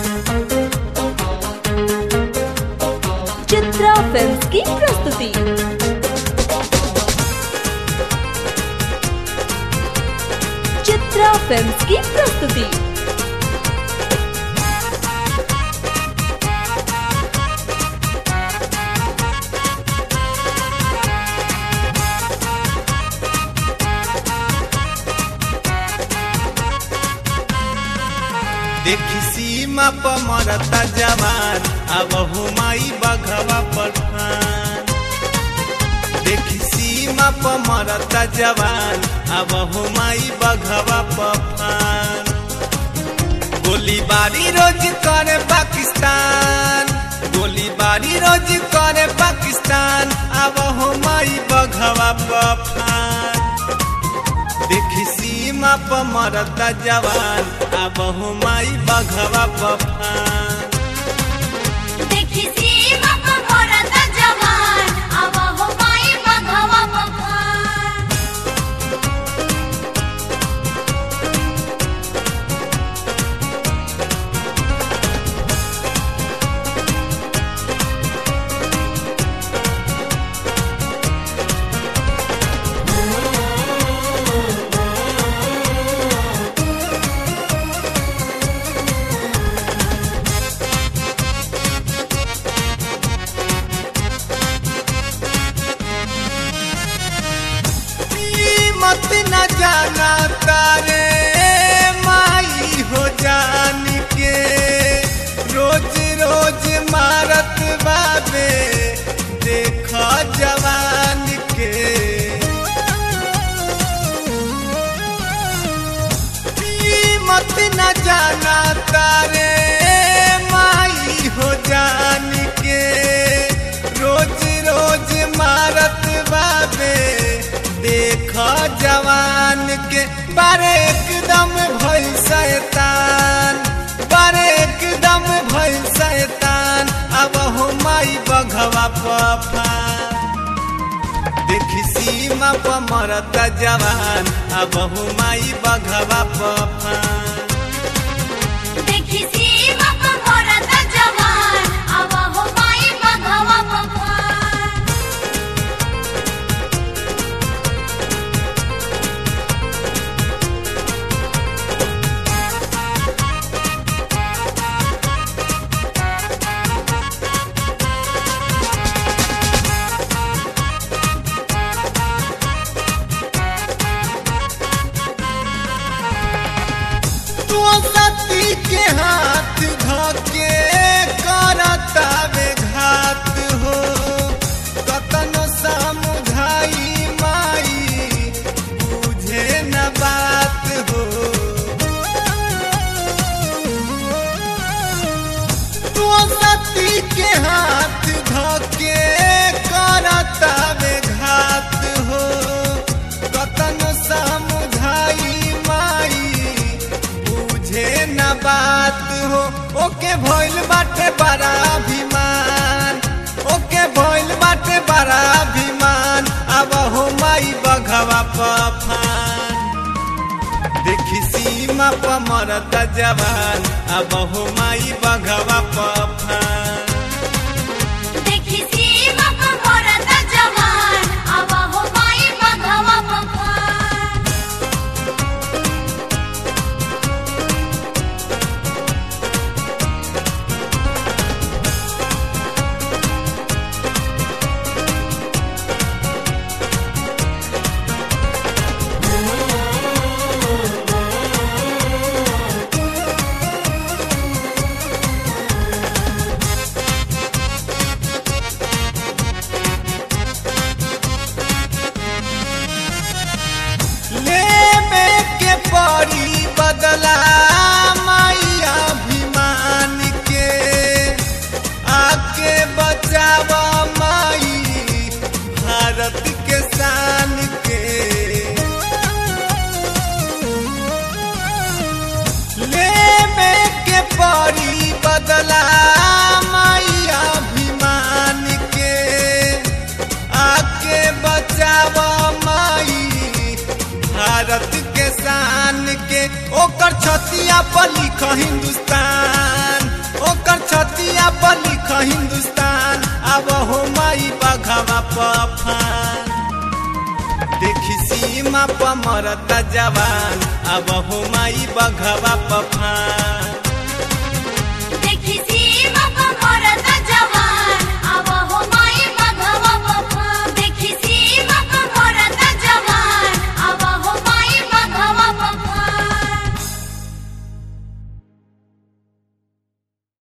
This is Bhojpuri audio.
चित्रा फिल्म्स की प्रस्तुति चित्रा फिल्म्स की प्रस्तुति देखी सीमा पर मरता जवान अब हुमाई बघवा पठान देखी सीमा पर मरता जवान अब हुमाई बघवा पठान गोलीबारी रोज करे पाकिस्तान गोलीबारी रोज करे पाकिस्तान अब हुमाई बघवा पठान देखी सीमा पर मरता जवान अब हुमाई बघवा पठान देखी सीमा पर मरता जवान अब हुमाई बघवा पठान मत न जाना तारे माई हो जान के रोज रोज मारत बाबे देख जवान के मत न जाना तारे माई हो जान के रोज रोज मारत बाबे देख जवान के बारे एकदम भइल शैतान बारे एकदम भइल शैतान अब हुमाई बघवा पफान देखी सीमा पर मरता जवान अब हुमाई बघवा पफान देखी सीमा पर मरता जवान अब हुमाई बघवा पठान तू सती के हाथ धके करता घात हो कतन समुझाई माई बुझे न बात हो तू सती के हाथ धके करता घात हो कतन समुझाई माई बुझे न बात हो ओके भइल बाटे बड़ा अभिमान ओके भइल बाटे बड़ा अभिमान अब हो माई बघवा पफान देखी सीमा पर मरता जवान अब हो माई बघवा पफान देखी सीमा पर मरता जवान अब हुमाई बघवा पठान तू पफान देखी सीमा पर मरता जवान अब हो माई बघवा पफान